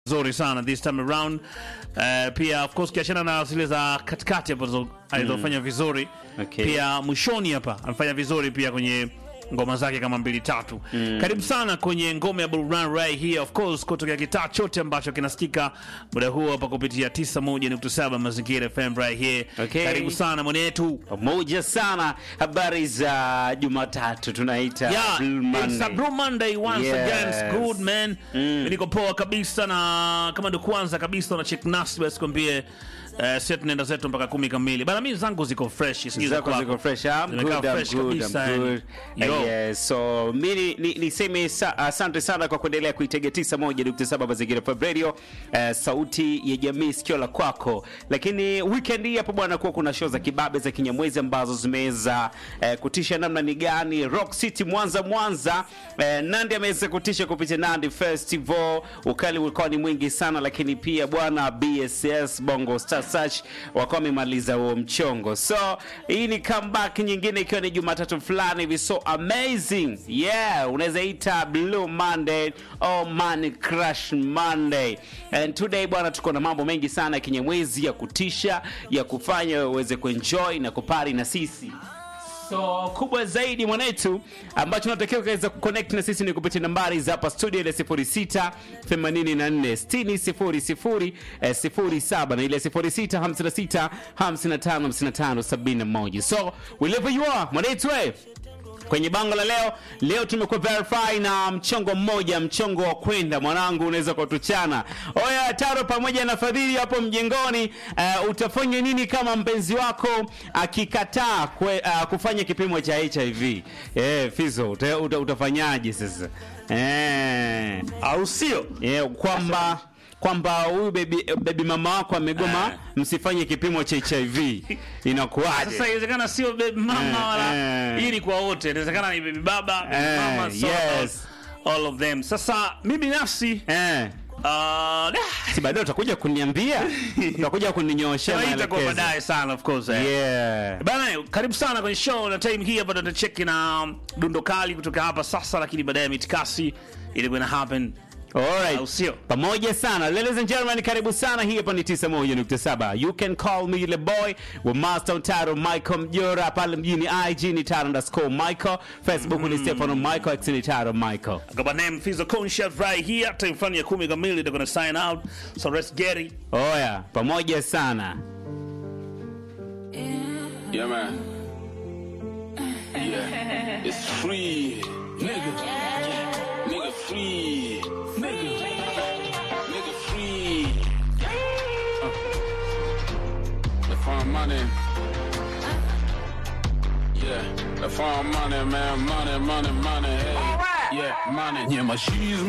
nzuri sana this time around. Uh, pia of course kiachana na zile za katikati ambazo alizofanya vizuri Okay. pia mwishoni hapa amefanya vizuri pia kwenye ngoma zake kama mbili tatu. Karibu sana kwenye ngome ya burudani right here of course kutokea kitaa chote ambacho kinasikika muda huu hapa kupitia 91.7 Mazingira FM right here. Okay. Karibu sana mwanetu. pamoja sana habari za jumatatu tunaita Yeah, Blue it's a Monday. Blue Monday once Yes. again. It's good man. Mm. Niko poa kabisa na kama ndo kwanza kabisa una check nasi basi kwambie uh, sio tunaenda zetu mpaka kumi kamili. Bana mimi zangu ziko fresh, sijui za zako kwako. ziko fresh I'm Zimekaa good, I'm fresh good, kabisa, I'm yani. good. Yo. Uh, yes, so mi ni- ni- niseme sa- asante sana kwa kuendelea kuitega 91.7 mazingira Fab radio uh, sauti ya jamii sikio la kwako lakini weekend hii hapo bwana kuwa kuna show za kibabe za kinyamwezi ambazo zimeweza uh, kutisha namna ni gani rock city mwanza mwanza uh, nandi ameweza kutisha kupitia nandi festival ukali ulikuwa ni mwingi sana lakini pia bwana bss bongo star search wakawa wamemaliza huo mchongo so hii ni comeback nyingine ikiwa ni jumatatu fulani hivi so amazing yeah unaweza ita blue monday oh man crash monday and today bwana tuko na mambo mengi sana ya kinyamwezi ya kutisha ya kufanya uweze kuenjoy na kupari na sisi so kubwa zaidi mwanetu ambacho unatakiwa ukaweza kuconnect na sisi ni kupitia nambari za hapa studio ile 06 84 60 00 eh, 07 na ile 06 56 55 55 71 so wherever you are mwanetu eh, kwenye bango la leo leo tumekuwa verify na mchongo mmoja mchongo wa kwenda mwanangu unaweza kutuchana oya taro pamoja na fadhili hapo mjengoni uh, utafanya nini kama mpenzi wako akikataa kwe, uh, kufanya kipimo cha hiv eh, fizo uta, uta, utafanyaje sasa eh, Au sio? eh, kwamba kwamba huyu bebi, bebi mama wako amegoma Eh. msifanye kipimo cha hiv inakuwaje Sasa inawezekana sio baby mama Eh, wala eh. hii ni kwa wote. Inawezekana ni baby baba, baby Eh, mama, so yes. all of them. Sasa mimi binafsi eh. uh, dah, si baadaye utakuja kuniambia utakuja kuninyoosha hii itakuwa maelekezo baadaye sana of course. eh. yeah. Bana, karibu sana kwenye show na time hii hapa tutacheki na dundo kali kutoka hapa sasa, lakini baadaye mitikasi ilikuwa ina happen Alright. au sio? pamoja sana ladies and gentlemen karibu sana hii hapa ni 91.7 you can call me the boy wa master taro michael mjora pale mjini ig ni taro underscore michael facebook ni stefano michael x ni taro michael Got my name Fizo Conscious right here. Time fulani ya kumi kamili they're gonna sign out. So let's get it. oya pamoja sana Yeah, man. Yeah. It's free. Nigga. Nigga free. Nigga. Nigga free. Uh. The farm money. Yeah. The farm money, man. Money, money, money. Hey. Yeah, money. Yeah, my shoes